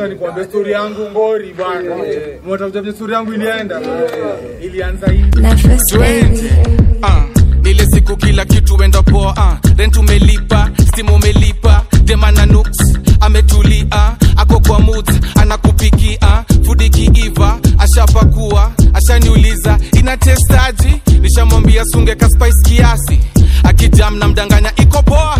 Acha nikwambie story yangu ngori bwana. Mtakuja vile story yangu ilienda. Ilianza hivi. Nafasi baby. Ah, ile siku kila kitu wenda poa ah, rent umelipa stimu umelipa demana nuks ametulia ako kwa mut anakupikia fudi kiiva ashapakua ashaniuliza ina testaji nishamwambia sunge ka spice kiasi akijam na mdanganya iko poa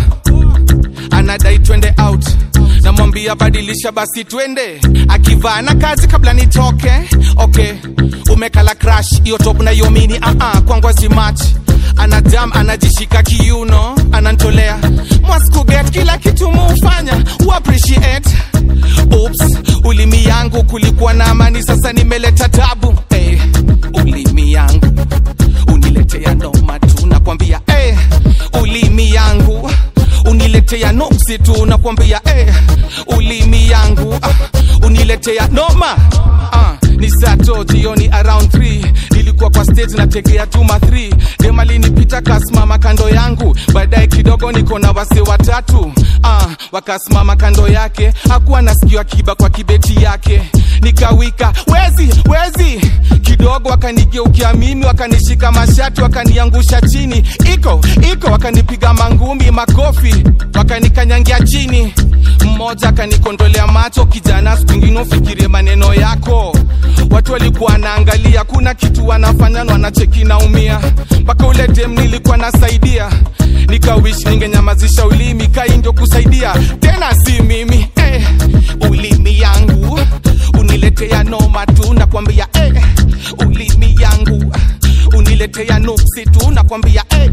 anadai twende out namwambia badilisha basi twende akivaa na kazi kabla nitoke okay umekala crash hiyo top na hiyo mini uh -uh, kwangwa simach anajam anajishika kiuno anantolea mwaskuget kila kitu muufanya uappreciate Oops, ulimi yangu kulikuwa na amani sasa nimeleta tabu hey, ulimi yangu uniletea noma tu nakwambia hey, ulimi yangu uniletea noksi tu nakwambia hey, ulimi yangu ah, uniletea noma ah, ni sato jioni around 3 nilikuwa kwa stage nategea tuma 3 demalinipita kasimama kando yangu baadaye kidogo niko na wase watatu ah, wakasimama kando yake hakuwa nasikio akiba kwa kibeti yake nikawika wezi wezi kidogo wakanigeukia mimi wakanishika mashati wakaniangusha chini iko iko wakanipiga mangumi makofi wakanikanyangia chini mmoja akanikondolea macho kijana siku ingine ufikirie maneno yako watu walikuwa wanaangalia kuna kitu wanafanya na wanacheki naumia mpaka ule dem nilikuwa nasaidia nikawish ningenyamazisha ulimi kai ndio kusaidia tena si mimi eh, ulimi yangu uniletea noma tu nakwambia eh, ulimi yangu uniletea nuksi tu nakwambia eh,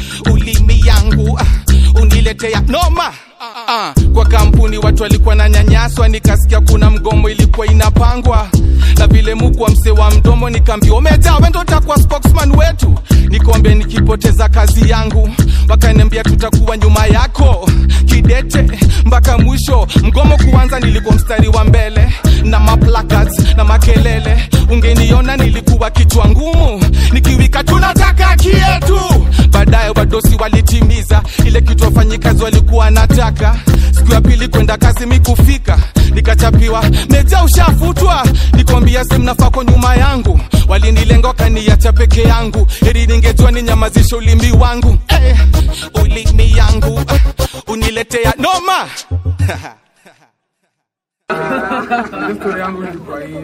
ulimi yangu uniletea noma Ah, kwa kampuni watu walikuwa na nyanyaswa nikasikia kuna mgomo ilikuwa inapangwa na vile mukwa mse wa mdomo nikaambia umejaa wendo utakuwa spokesman wetu nikombe nikipoteza kazi yangu wakaniambia tutakuwa nyuma yako kidete mpaka mwisho mgomo kuanza nilikuwa mstari wa mbele na maplacards na makelele ungeniona nilikuwa kichwa ngumu nikiwika tunataka kietu baadaye wadosi walitimiza ile kitu wafanyikazi walikuwa nataka siku ya pili kwenda kazi mikufika nikachapiwa meja ushafutwa nikwambia semnafaa kwa nyuma yangu walinilenga wakaniacha peke yangu heri ningejua ninyamazisha ulimi wangu eh, ulimi yangu uh, uniletea noma Ile story yangu ilikuwa hivi.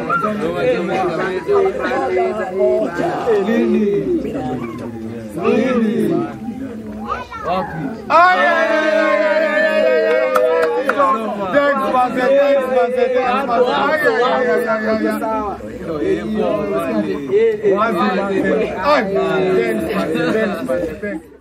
Thanks, Manze, thanks, Manze, thanks, Manze. Ay, ay, ay, ay, ay, ay, ay. Wazi, Manze. Ay, thanks, Manze, thanks, Manze, thanks.